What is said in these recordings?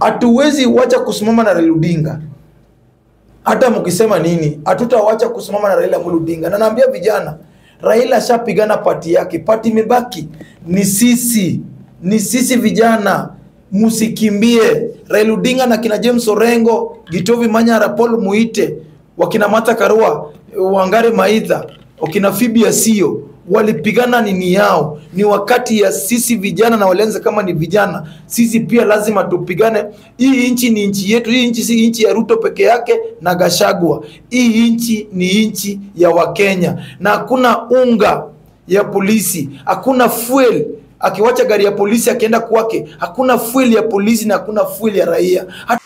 hatuwezi wacha kusimama na Raila Odinga hata mkisema nini, hatutawacha kusimama na Raila Amolo Odinga. Na naambia vijana, Raila ashapigana pati yake, pati imebaki ni sisi, ni sisi vijana, msikimbie. Raila Odinga na kina James Orengo, Gitovi Manyara, Paul Muite, wakina Martha Karua, Wangari Maitha, wakina Phoebe Asio walipigana nini yao. Ni wakati ya sisi vijana, na walianza kama ni vijana, sisi pia lazima tupigane. Hii nchi ni nchi yetu. Hii nchi si nchi ya Ruto peke yake na Gashagwa. Hii nchi ni nchi ya Wakenya, na hakuna unga ya polisi, hakuna fuel akiwacha gari ya polisi akienda kwake, hakuna fuel ya polisi na hakuna fuel ya raia.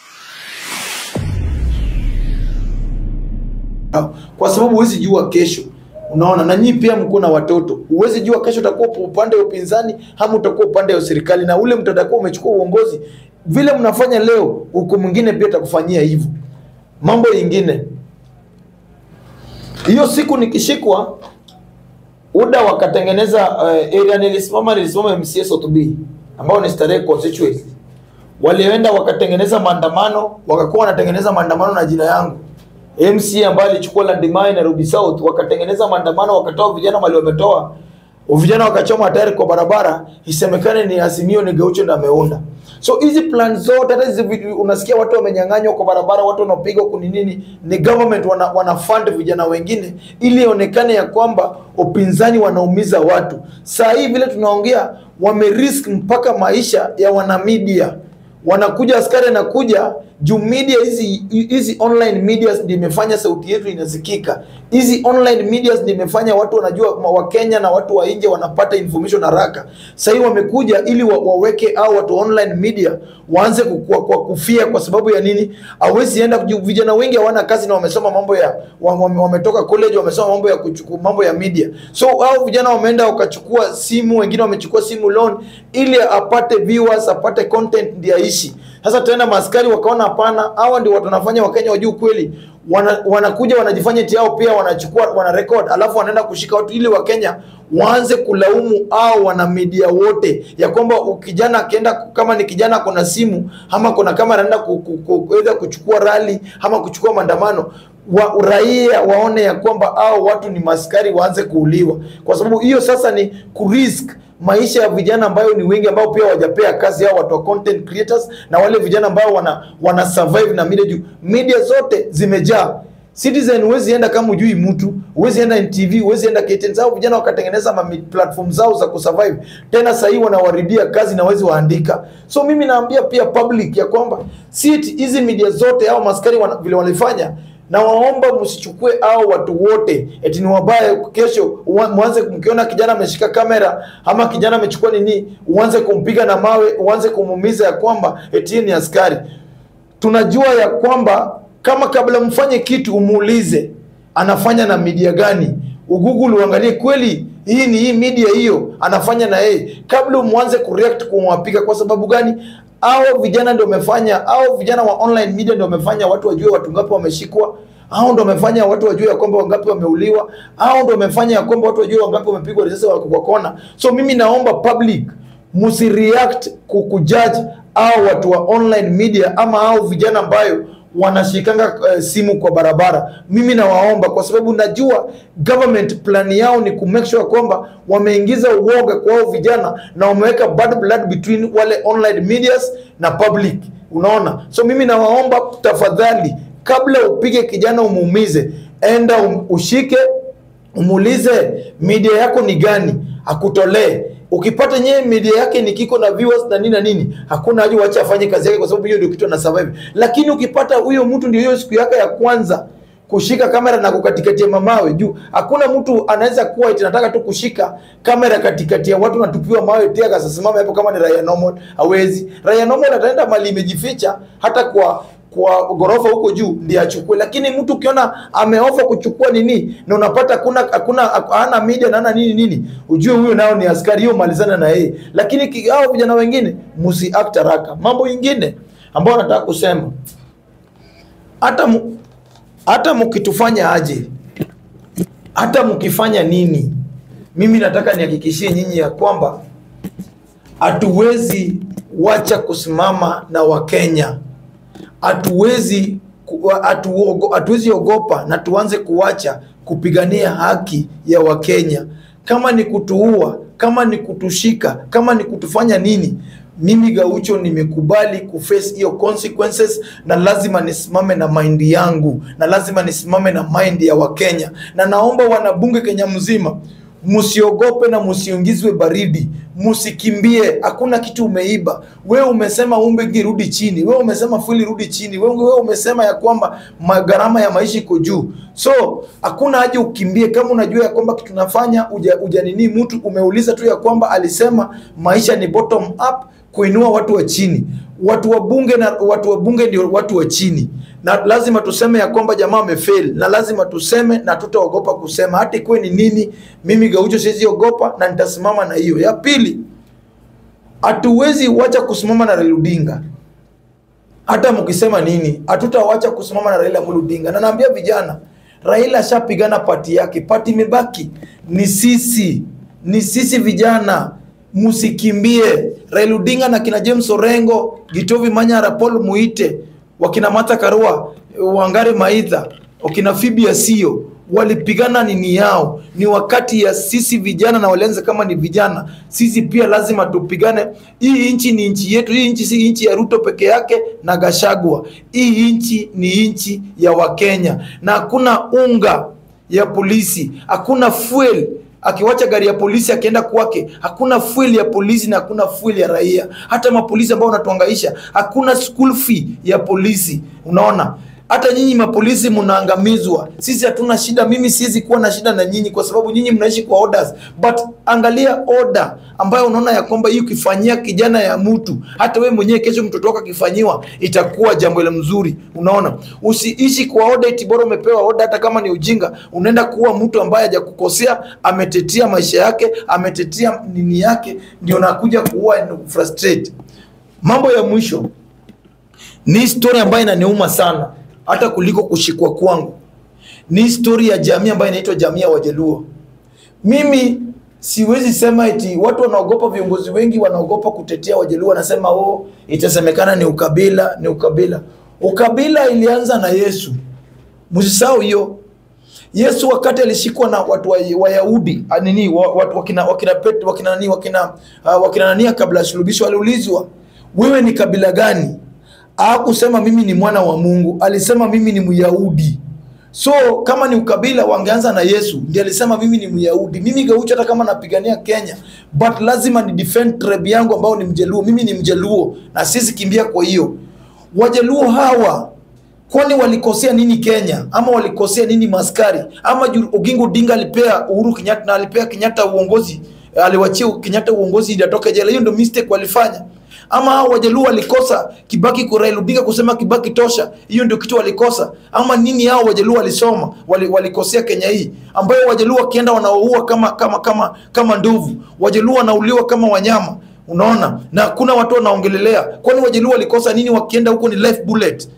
Kwa sababu huwezi jua kesho Unaona, na nyinyi pia mko na watoto, huwezi jua kesho utakuwa upande wa upinzani ama utakuwa upande wa serikali, na ule mtu atakuwa umechukua uongozi. Vile mnafanya leo, huko mwingine pia atakufanyia hivyo. Mambo yingine, hiyo siku nikishikwa UDA wakatengeneza uh, area nilisimama, nilisimama MCA Sotubi ambao ni Starehe constituency, walienda wakatengeneza maandamano, wakakuwa wanatengeneza maandamano na jina yangu MC ambaye alichukua Landmine Nairobi South, wakatengeneza maandamano, wakatoa vijana mali wametoa vijana wakachoma tayari kwa barabara, isemekane ni Azimio ni Gaucho ndio ameunda. So hizi plan zote, hata hizi unasikia watu wamenyang'anywa kwa barabara, watu wanapigwa kuni nini, ni government wana, wana fund vijana wengine ili ionekane ya kwamba upinzani wanaumiza watu. Saa hii vile tunaongea, wamerisk mpaka maisha ya wanamedia wanakuja askari anakuja juu media hizi hizi online media ndio imefanya sauti yetu inasikika. Hizi online media ndio imefanya watu wanajua wa Kenya na watu wa nje wanapata information haraka. Sasa hivi wamekuja ili wa, waweke au watu online media waanze kukua, kwa kufia kwa sababu ya nini? Hawezi enda juu vijana wengi hawana kazi na wamesoma mambo ya wametoka college wamesoma mambo ya kuchukua mambo ya media. So hao vijana wameenda wakachukua simu, wengine wamechukua simu loan ili apate viewers, apate content ndio aishi. Sasa tena maskari wakaona hapana, hawa ndio watu wanafanya Wakenya wajue kweli. Wana, wanakuja wanajifanya eti hao pia wanachukua wana record, alafu wanaenda kushika watu ili Wakenya waanze kulaumu au wana media wote ya kwamba kijana akienda kama ni kijana kuna simu ama kuna kama anaenda ku, ku, ku, kuchukua rali ama kuchukua maandamano wa raia waone ya kwamba hao watu ni maskari waanze kuuliwa, kwa sababu hiyo sasa ni kurisk maisha ya vijana ambayo ni wengi ambao pia wajapea kazi hao watu wa content creators na wale vijana ambao wana, wana survive na media juu media zote zimejaa Citizen huwezi enda kama ujui mtu, huwezi enda NTV, huwezi enda KTN. Zao vijana wakatengeneza ma platform zao za kusurvive, tena sasa hii wanawaribia kazi na wezi waandika. So mimi naambia pia public ya kwamba si hizi media zote au maskari wana, vile walifanya na waomba msichukue au watu wote eti ni wabaya. Kesho mwanze mkiona kijana ameshika kamera ama kijana amechukua nini, uanze kumpiga na mawe, uanze kumuumiza ya kwamba eti ni askari. Tunajua ya kwamba kama kabla mfanye kitu umuulize anafanya na media gani, ugoogle uangalie kweli hii ni hii media hiyo anafanya na yeye, kabla umwanze kureact kumwapiga. Kwa sababu gani? Hao vijana ndio wamefanya, hao vijana wa online media ndio wamefanya watu wajue watu ngapi wameshikwa, hao ndio wamefanya watu wajue ya kwamba wangapi wameuliwa, hao ndio wamefanya ya kwamba watu wajue wangapi wamepigwa risasi kwa kona. So mimi naomba public msireact kukujudge au watu wa online media ama hao vijana ambayo wanashikanga uh, simu kwa barabara. Mimi nawaomba kwa sababu najua government plan yao ni ku make sure kwamba wameingiza uoga kwa hao vijana na wameweka bad blood between wale online medias na public, unaona. So mimi nawaomba tafadhali, kabla upige kijana umuumize, enda um, ushike umuulize media yako ni gani, akutolee ukipata nyewe media yake ni kiko na viewers na nini na nini, hakuna haja uache afanye kazi yake, kwa sababu hiyo ndio kitu ana survive. Lakini ukipata huyo mtu ndio hiyo siku yake ya kwanza kushika kamera na kukatikati mamawe juu, hakuna mtu anaweza kuwa eti nataka tu kushika kamera katikati ya watu natupiwa mawe tia kasasimama hapo, kama ni raia normal hawezi. Raia normal ataenda mali imejificha hata kwa kwa gorofa huko juu ndiye achukue, lakini mtu ukiona ameofa kuchukua nini na unapata hakuna hakuna hana media na hana nini nini, ujue huyo nao ni askari, hiyo malizana na yeye. Lakini hao vijana wengine msi act haraka. Mambo ingine ambayo nataka kusema, hata hata mkitufanya aje, hata mkifanya nini, mimi nataka nihakikishie nyinyi ya kwamba hatuwezi wacha kusimama na Wakenya. Hatuwezi ku- hatuogo- hatuwezi ogopa na tuanze kuacha kupigania haki ya Wakenya. Kama ni kutuua, kama ni kutushika, kama ni kutufanya nini, mimi Gaucho nimekubali kuface hiyo consequences, na lazima nisimame na mind yangu, na lazima nisimame na mind ya Wakenya, na naomba wanabunge Kenya mzima msiogope na msiingizwe baridi, msikimbie. Hakuna kitu umeiba. Wewe umesema umbe rudi chini, wewe umesema fueli rudi chini, wewe, wewe umesema ya kwamba ma- gharama ya maisha iko juu, so hakuna haja ukimbie. Kama unajua ya kwamba kitu nafanya uja, uja nini, mtu umeuliza tu ya kwamba alisema maisha ni bottom up, kuinua watu wa chini. Watu wa bunge na watu wa bunge ndio watu wa chini, na lazima tuseme ya kwamba jamaa amefail, na lazima tuseme na tutaogopa kusema, hata ikuwe ni nini. Mimi Gaucho siwezi ogopa na nitasimama na hiyo. Ya pili, hatuwezi wacha kusimama na Raila Odinga hata mkisema nini, hatutawacha kusimama na Raila Amolo Odinga. Na naambia vijana, Raila ashapigana pati yake, pati imebaki ni sisi, ni sisi vijana, msikimbie. Raila Odinga na kina James Orengo, Gitovi Manyara, Paul Muite, wakina Martha Karua, Wangare Maitha, wakina Phoebe Asio walipigana nini yao. Ni wakati ya sisi vijana na walianza kama ni vijana, sisi pia lazima tupigane. Hii nchi ni nchi yetu. Hii nchi si nchi ya Ruto peke yake na Gashagwa. Hii nchi ni nchi ya Wakenya, na hakuna unga ya polisi, hakuna fuel akiwacha gari ya polisi akienda kwake, hakuna fuel ya polisi na hakuna fuel ya raia. Hata mapolisi ambao wanatuangaisha, hakuna school fee ya polisi. Unaona, hata nyinyi mapolisi mnaangamizwa. Sisi hatuna shida, mimi siwezi kuwa na shida na nyinyi kwa sababu nyinyi mnaishi kwa orders, but angalia order ambayo unaona ya kwamba hii ukifanyia kijana ya mtu, hata wewe mwenyewe kesho mtoto wako akifanyiwa itakuwa jambo la mzuri. Unaona, usiishi kwa order eti bora umepewa order, hata kama ni ujinga, unaenda kuwa mtu ambaye hajakukosea, ametetea maisha yake, ametetea nini yake, ndio nakuja kuua na frustrate. Mambo ya mwisho ni story ambayo inaniuma sana hata kuliko kushikwa kwangu. Ni story ya jamii ambayo inaitwa jamii ya Wajaluo. Mimi siwezi sema eti watu wanaogopa, viongozi wengi wanaogopa kutetea Wajaluo, wanasema oh, itasemekana ni ukabila, ni ukabila. Ukabila ilianza na Yesu, msisahau hiyo. Yesu wakati alishikwa na watu wa Wayahudi ah, nini wa- watu wakina wakina Pet, wakina nani wakina uh, wakina nania kabla ya sulubisho, aliulizwa wewe ni kabila gani? Hakusema mimi ni mwana wa Mungu, alisema mimi ni Myahudi. So kama ni ukabila wangeanza na Yesu, ndiye alisema mimi ni Myahudi. Mimi Gaucho, hata kama napigania Kenya, but lazima ni defend tribe yangu ambao ni Mjaluo. Mimi ni Mjaluo na sisi kimbia. Kwa hiyo Wajaluo hawa kwani walikosea nini Kenya? Ama walikosea nini maskari? Ama juu Oginga Odinga alipea Uhuru Kenyatta na alipea Kenyatta uongozi, aliwachia Kenyatta uongozi ili atoke jela. Hiyo ndio mistake walifanya. Ama hao Wajaluo walikosa Kibaki kwa Raila Odinga kusema Kibaki tosha, hiyo ndio kitu walikosa. Ama nini hao Wajaluo walisoma wali, walikosea Kenya hii, ambayo Wajaluo wakienda wanaoua kama kama kama kama ndovu, Wajaluo wanauliwa kama wanyama, unaona, na hakuna watu wanaongelelea. Kwani Wajaluo walikosa nini? Wakienda huko ni life bullet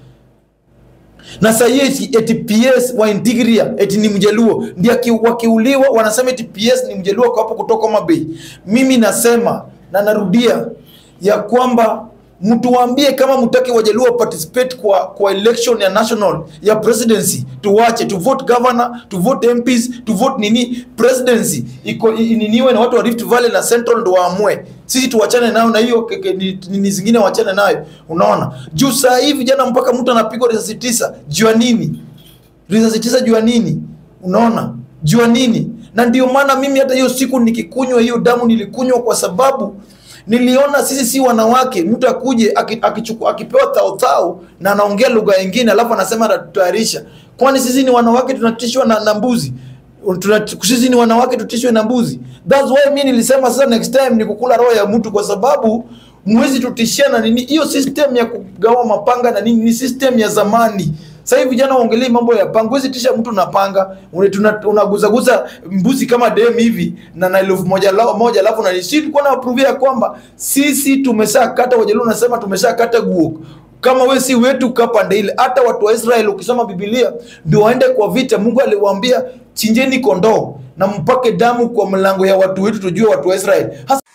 na saa hii eti, eti PS wa Integria eti ni Mjaluo ndio aki- wakiuliwa wanasema eti PS ni Mjaluo kwa hapo kutoka Homa Bay. Mimi nasema na narudia ya kwamba mtuambie kama mtaki Wajaluo participate kwa kwa election ya national ya presidency, tuwache tu vote governor, tu vote MPs, tu vote nini presidency iko i- niniwe na watu wa Rift Valley na Central ndo waamue. Sisi tuwachane nayo na hiyo keke- ni- nini zingine wachane nayo. Unaona, juu saa hii vijana mpaka mtu anapigwa risasi tisa juu ya nini? risasi tisa juu ya nini? Unaona, juu ya nini? Na ndio maana mimi hata hiyo siku nikikunywa hiyo damu nilikunywa kwa sababu niliona sisi si wanawake. Mtu akuje aki- akichuku- akipewa tautau na anaongea lugha nyingine alafu anasema anatutayarisha. Kwani sisi ni wanawake tunatishwa na, na mbuzi? Tuna, sisi ni wanawake tutishwe na mbuzi? That's why mimi nilisema sasa next time ni kukula roho ya mtu kwa sababu mwezi tutishia na nini. Hiyo system ya kugawa mapanga na nini ni system ya zamani. Sasa hivi vijana waongelee mambo ya panga. Huwezi tisha mtu na panga. Une- tuna- Unaguzaguza mbuzi kama dem hivi na na elfu moja lao moja alafu na sisi tulikuwa na approve ya kwamba sisi tumeshakata Wajaluo nasema tumeshakata guo. Kama we si wetu kaa pande ile. Hata watu wa Israeli ukisoma Biblia ndio waende kwa vita. Mungu aliwaambia chinjeni kondoo na mpake damu kwa mlango ya watu wetu tujue watu wa Israeli. Hasa